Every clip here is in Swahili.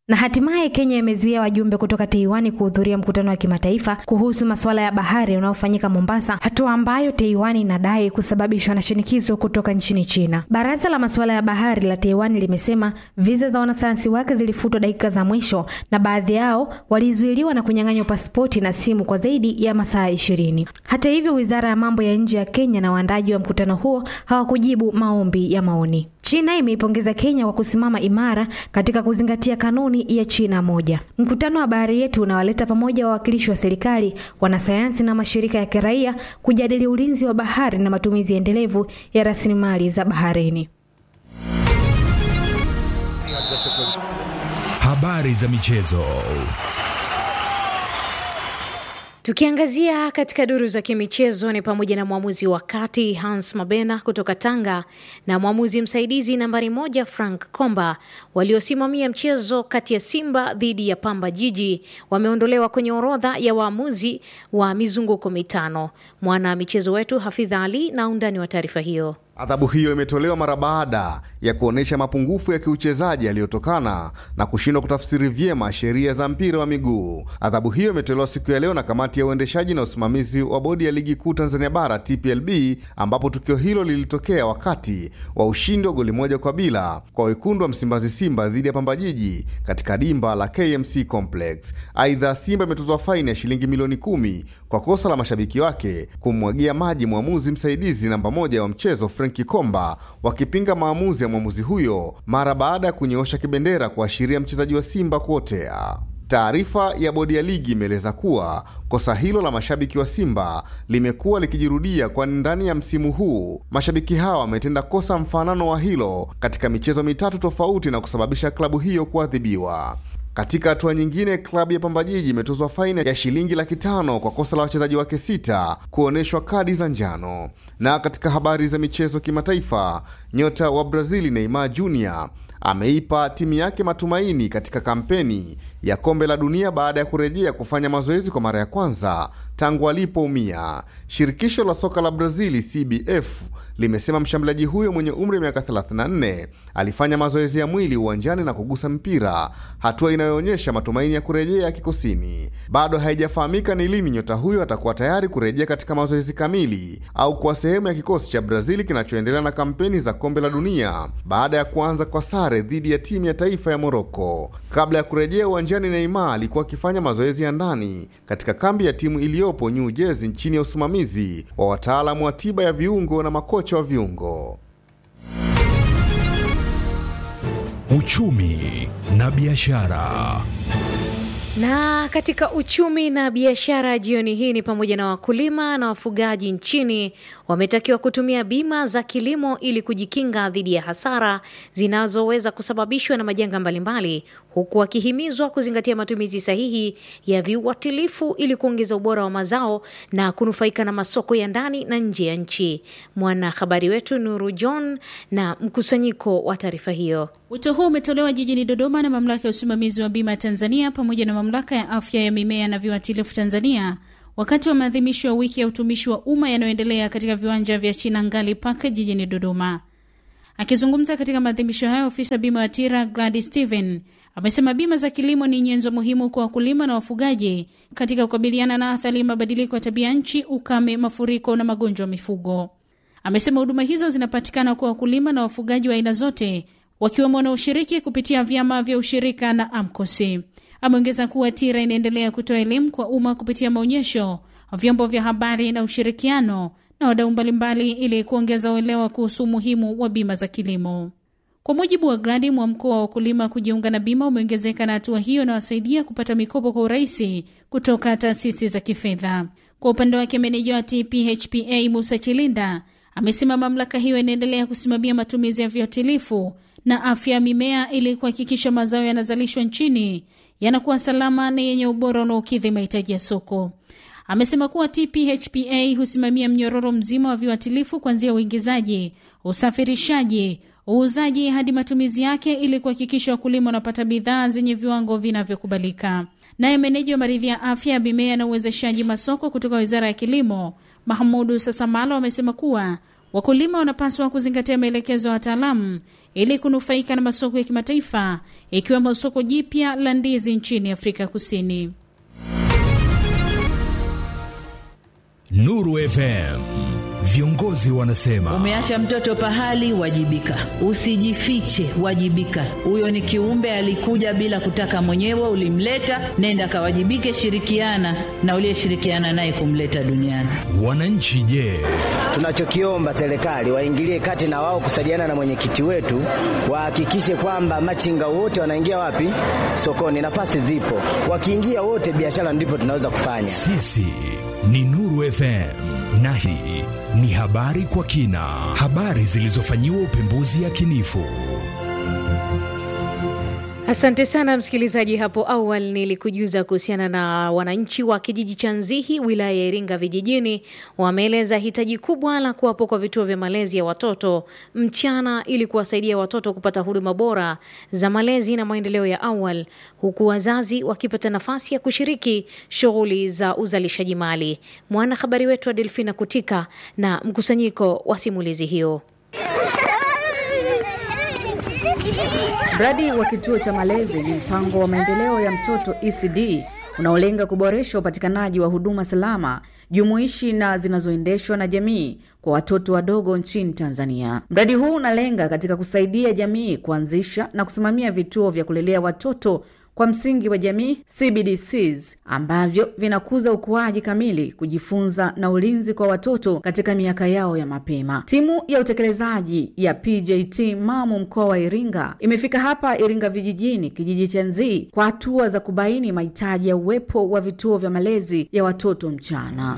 Na hatimaye Kenya imezuia wajumbe kutoka Taiwan kuhudhuria mkutano wa kimataifa kuhusu masuala ya bahari unaofanyika Mombasa, hatua ambayo Taiwan inadai kusababishwa na shinikizo kutoka nchini China. Baraza la masuala ya bahari la Taiwan limesema viza za wanasayansi wake zilifutwa dakika za mwisho na baadhi yao walizuiliwa na kunyang'anywa pasipoti na simu kwa zaidi ya masaa ishirini. Hata hivyo, wizara ya mambo ya nje ya Kenya na waandaji wa mkutano huo hawakujibu maombi ya maoni. China imeipongeza Kenya kwa kusimama imara katika kuzingatia kanuni ya China moja. Mkutano wa bahari yetu unawaleta pamoja wawakilishi wa serikali, wanasayansi na mashirika ya kiraia kujadili ulinzi wa bahari na matumizi endelevu ya rasilimali za baharini. Habari za michezo. Tukiangazia katika duru za kimichezo ni pamoja na mwamuzi wa kati Hans Mabena kutoka Tanga na mwamuzi msaidizi nambari moja Frank Komba waliosimamia mchezo kati ya Simba dhidi ya Pamba Jiji wameondolewa kwenye orodha ya waamuzi wa mizunguko mitano. Mwana michezo wetu Hafidha Ali na undani wa taarifa hiyo. Adhabu hiyo imetolewa mara baada ya kuonyesha mapungufu ya kiuchezaji yaliyotokana na kushindwa kutafsiri vyema sheria za mpira wa miguu. Adhabu hiyo imetolewa siku ya leo na kamati ya uendeshaji na usimamizi wa bodi ya ligi kuu Tanzania bara TPLB, ambapo tukio hilo lilitokea wakati wa ushindi wa goli moja kwa bila kwa wekundu wa Msimbazi Simba dhidi ya Pamba Jiji katika dimba la KMC Complex. Aidha, Simba imetozwa faini ya shilingi milioni kumi kwa kosa la mashabiki wake kummwagia maji mwamuzi msaidizi namba moja wa mchezo Frenki Komba wakipinga maamuzi ya mwamuzi huyo mara baada ya kunyoosha kibendera kuashiria mchezaji wa Simba kuotea. Taarifa ya bodi ya ligi imeeleza kuwa kosa hilo la mashabiki wa Simba limekuwa likijirudia, kwani ndani ya msimu huu mashabiki hawa wametenda kosa mfanano wa hilo katika michezo mitatu tofauti na kusababisha klabu hiyo kuadhibiwa. Katika hatua nyingine, klabu ya Pamba Jiji imetozwa faini ya shilingi laki tano kwa kosa la wachezaji wake sita kuonyeshwa kadi za njano. Na katika habari za michezo kimataifa, nyota wa Brazili Neymar Jr ameipa timu yake matumaini katika kampeni ya kombe la dunia baada ya kurejea kufanya mazoezi kwa mara ya kwanza tangu alipoumia. Shirikisho la soka la Brazili CBF limesema mshambuliaji huyo mwenye umri wa miaka 34 alifanya mazoezi ya mwili uwanjani na kugusa mpira, hatua inayoonyesha matumaini ya kurejea kikosini. Bado haijafahamika ni lini nyota huyo atakuwa tayari kurejea katika mazoezi kamili au kuwa sehemu ya kikosi cha Brazili kinachoendelea na kampeni za kombe la dunia baada ya kuanza kwa sare dhidi ya timu ya taifa ya Moroko. Kabla ya kurejea uwanjani, Neymar alikuwa akifanya mazoezi ya ndani katika kambi ya timu iliyopo New Jersey chini ya usimamizi wa wataalamu wa tiba ya viungo na makocha wa viungo. Uchumi na biashara. Na katika uchumi na biashara jioni hii ni pamoja na wakulima na wafugaji nchini wametakiwa kutumia bima za kilimo ili kujikinga dhidi ya hasara zinazoweza kusababishwa na majanga mbalimbali, huku wakihimizwa kuzingatia matumizi sahihi ya viuatilifu ili kuongeza ubora wa mazao na kunufaika na masoko ya ndani na nje ya nchi. Mwanahabari wetu Nuru John na mkusanyiko wa taarifa hiyo. Wito huu umetolewa jijini Dodoma na mamlaka ya usimamizi wa bima Tanzania pamoja na mamlaka ya afya ya mimea na viuatilifu Tanzania wakati wa maadhimisho ya wiki ya utumishi wa umma yanayoendelea katika viwanja vya Chinangali Park jijini Dodoma. Akizungumza katika maadhimisho hayo, ofisa bima ya TIRA Gladys Steven amesema bima za kilimo ni nyenzo muhimu kwa wakulima na wafugaji katika kukabiliana na athari mabadiliko ya tabia nchi, ukame, mafuriko na magonjwa ya mifugo. Amesema huduma hizo zinapatikana kwa wakulima na wafugaji wa aina zote wakiwemo wanaoshiriki kupitia vyama vya ushirika na AMCOSI. Ameongeza kuwa TIRA inaendelea kutoa elimu kwa umma kupitia maonyesho, vyombo vya habari na ushirikiano na wadau mbalimbali ili kuongeza uelewa kuhusu umuhimu wa bima za kilimo. Kwa mujibu wa Gladi, mwamko wa wakulima kujiunga na bima umeongezeka na hatua hiyo inawasaidia kupata mikopo kwa urahisi kutoka taasisi za kifedha. Kwa upande wake, meneja wa TPHPA Musa Chilinda amesema mamlaka hiyo inaendelea kusimamia matumizi ya viuatilifu na afya ya mimea ili kuhakikisha mazao yanazalishwa nchini yanakuwa salama na yenye ubora unaokidhi mahitaji ya soko. Amesema kuwa TPHPA husimamia mnyororo mzima wa viuatilifu kuanzia uingizaji, usafirishaji, uuzaji hadi matumizi yake ili kuhakikisha wakulima wanapata bidhaa zenye viwango vinavyokubalika. Naye meneja wa maridhi ya afya ya mimea na uwezeshaji masoko kutoka Wizara ya Kilimo, Mahmudu Sasamalo, amesema kuwa wakulima wanapaswa kuzingatia maelekezo ya wataalamu ili kunufaika na masoko ya kimataifa ikiwemo soko jipya la ndizi nchini Afrika Kusini. Nuru FM. Viongozi wanasema Umeacha mtoto pahali, wajibika. Usijifiche, wajibika. Huyo ni kiumbe alikuja bila kutaka mwenyewe, ulimleta, nenda kawajibike, shirikiana na uliyeshirikiana naye kumleta duniani. wananchi, je, Tunachokiomba serikali waingilie kati na wao kusaidiana na mwenyekiti wetu, wahakikishe kwamba machinga wote wanaingia wapi? Sokoni. Nafasi zipo, wakiingia wote, biashara ndipo tunaweza kufanya. sisi ni Nuru FM na hii ni habari kwa kina, habari zilizofanyiwa upembuzi yakinifu. Asante sana msikilizaji. Hapo awali nilikujuza kuhusiana na wananchi wa kijiji cha Nzihi, wilaya ya Iringa vijijini, wameeleza hitaji kubwa la kuwapo kwa vituo vya malezi ya watoto mchana ili kuwasaidia watoto kupata huduma bora za malezi na maendeleo ya awali, huku wazazi wakipata nafasi ya kushiriki shughuli za uzalishaji mali. Mwanahabari wetu wa Delfina Kutika na mkusanyiko wa simulizi hiyo. Mradi wa kituo cha malezi ni mpango wa maendeleo ya mtoto ECD unaolenga kuboresha upatikanaji wa huduma salama, jumuishi na zinazoendeshwa na jamii kwa watoto wadogo nchini Tanzania. Mradi huu unalenga katika kusaidia jamii kuanzisha na kusimamia vituo vya kulelea watoto kwa msingi wa jamii CBDCs ambavyo vinakuza ukuaji kamili, kujifunza na ulinzi kwa watoto katika miaka yao ya mapema. Timu ya utekelezaji ya PJT Mamu mkoa wa Iringa imefika hapa Iringa vijijini, kijiji cha Nzii, kwa hatua za kubaini mahitaji ya uwepo wa vituo vya malezi ya watoto mchana.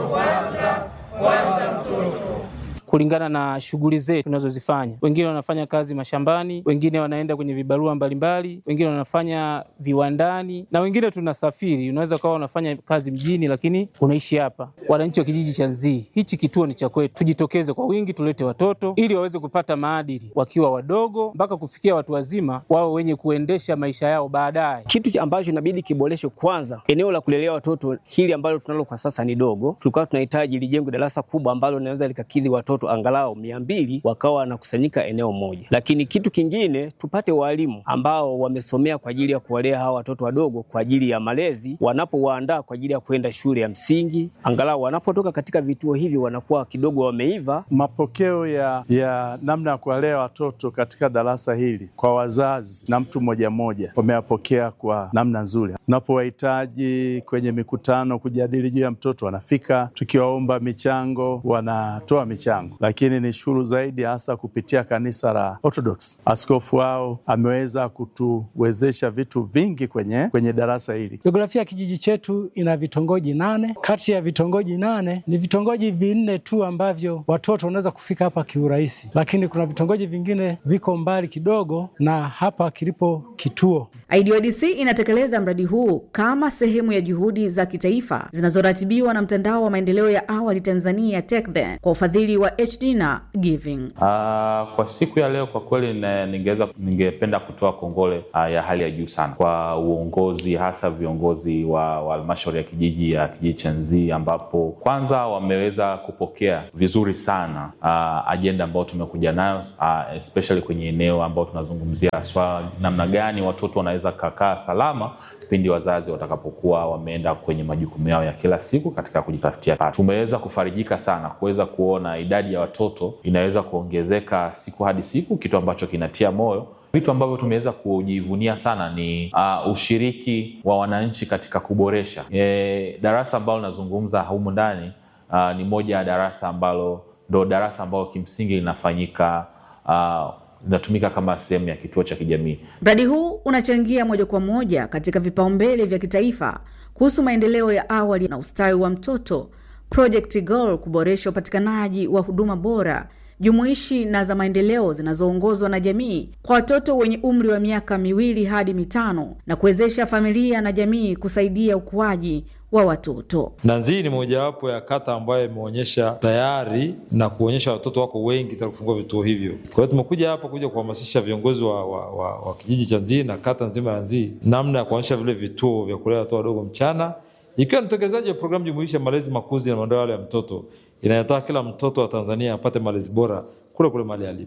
kulingana na shughuli zetu tunazozifanya. Wengine wanafanya kazi mashambani, wengine wanaenda kwenye vibarua mbalimbali, wengine wanafanya viwandani na wengine tunasafiri. Unaweza ukawa unafanya kazi mjini, lakini unaishi hapa. Wananchi wa kijiji cha Nzii, hichi kituo ni cha kwetu, tujitokeze kwa wingi, tulete watoto ili waweze kupata maadili wakiwa wadogo mpaka kufikia watu wazima, wao wenye kuendesha maisha yao baadaye. Kitu ambacho inabidi kiboreshwe kwanza, eneo la kulelea watoto hili ambalo tunalo kwa sasa ni dogo. Tulikuwa tunahitaji lijengwe darasa kubwa ambalo linaweza likakidhi watoto angalau mia mbili wakawa wanakusanyika eneo moja. Lakini kitu kingine, tupate walimu ambao wamesomea kwa ajili ya kuwalea hawa watoto wadogo kwa ajili ya malezi, wanapowaandaa kwa ajili ya kwenda shule ya msingi, angalau wanapotoka katika vituo hivi wanakuwa kidogo wameiva. Mapokeo ya, ya namna ya kuwalea watoto katika darasa hili kwa wazazi na mtu mmoja mmoja wameyapokea kwa namna nzuri. Tunapowahitaji kwenye mikutano kujadili juu ya mtoto, wanafika. Tukiwaomba michango, wanatoa michango, lakini ni shukuru zaidi hasa kupitia kanisa la Orthodox. Askofu wao ameweza kutuwezesha vitu vingi kwenye, kwenye darasa hili. Jiografia ya kijiji chetu ina vitongoji nane. Kati ya vitongoji nane ni vitongoji vinne tu ambavyo watoto wanaweza kufika hapa kiurahisi, lakini kuna vitongoji vingine viko mbali kidogo na hapa kilipo kituo. IDODC inatekeleza mradi huu kama sehemu ya juhudi za kitaifa zinazoratibiwa na mtandao wa maendeleo ya awali Tanzania TECDHE kwa ufadhili wa HD na Giving. Uh, kwa siku ya leo kwa kweli ne- ningeweza ningependa kutoa kongole uh, ya hali ya juu sana kwa uongozi hasa viongozi wa wa halmashauri ya kijiji ya kijiji cha Nzii ambapo kwanza wameweza kupokea vizuri sana uh, ajenda ambayo tumekuja nayo uh, especially kwenye eneo ambao tunazungumzia swala namna gani watoto wanaweza kakaa salama pindi wazazi watakapokuwa wameenda kwenye majukumu yao ya kila siku katika kujitafutia pato. Tumeweza kufarijika sana kuweza kuona idadi ya watoto inaweza kuongezeka siku hadi siku, kitu ambacho kinatia moyo. Vitu ambavyo tumeweza kujivunia sana ni uh, ushiriki wa wananchi katika kuboresha e, darasa ambalo linazungumza humu ndani uh, ni moja ya darasa ambalo ndo darasa ambalo kimsingi linafanyika uh, linatumika kama sehemu ya kituo cha kijamii. Mradi huu unachangia moja kwa moja katika vipaumbele vya kitaifa kuhusu maendeleo ya awali na ustawi wa mtoto, Project Goal, kuboresha upatikanaji wa huduma bora jumuishi na za maendeleo zinazoongozwa na jamii kwa watoto wenye umri wa miaka miwili hadi mitano na kuwezesha familia na jamii kusaidia ukuaji wa watoto. na Nzii ni mojawapo ya kata ambayo imeonyesha tayari na kuonyesha watoto wako wengi tayari kufungua vituo hivyo. Kwa hiyo tumekuja hapa kuja kuhamasisha viongozi wa, wa, wa, wa kijiji cha Nzii na kata nzima ya Nzii namna ya kuonyesha vile vituo vya kulea watoto wadogo mchana, ikiwa ni utekelezaji wa programu jumuishi ya malezi, makuzi na maendeleo ya mtoto inayotaka kila mtoto wa Tanzania apate malezi bora kule kule mahali alipo.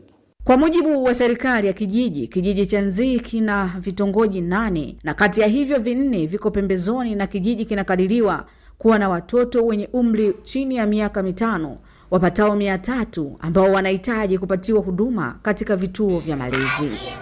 Kwa mujibu wa serikali ya kijiji, kijiji cha Nzii kina vitongoji nane na kati ya hivyo vinne viko pembezoni na kijiji kinakadiriwa kuwa na watoto wenye umri chini ya miaka mitano wapatao mia tatu ambao wanahitaji kupatiwa huduma katika vituo vya malezi.